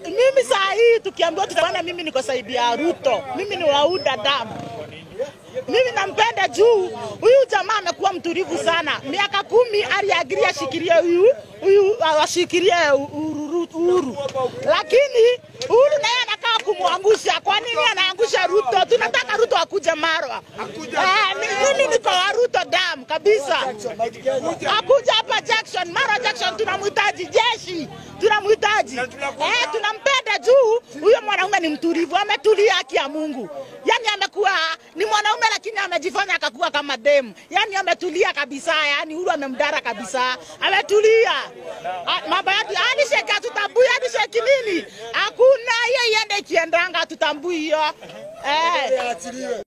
mimi saa hii tukiambiwa tutaona, mimi niko saidi ya Ruto, mimi ni wauda damu. Mimi nampenda juu huyu jamaa amekuwa mtulivu sana. Miaka kumi aliagiria ashikilie huyu huyu ashikilie Uhuru, Uhuru, lakini Uhuru naye anakaa kumwangusha. Kwa nini anaangusha Ruto? Tunataka Ruto akuje Marwa. Eh, mi- mimi niko wa Ruto damu kabisa, akuja hapa Jackson, Marwa Jackson, tunamhitaji jeshi, tunamhitaji eh, tunampenda juu huyo mwanaume ni mtulivu, ametulia, haki ya Mungu. Yani amekuwa ni mwanaume lakini amejifanya akakuwa kama demu, yani ametulia kabisa, yani Uhuru amemdara kabisa, ametulia. Ah, Mambo yake alisheki, hatutambui alisheki nini, hakuna hiyo, iende ikiendanga, hatutambui hiyo eh.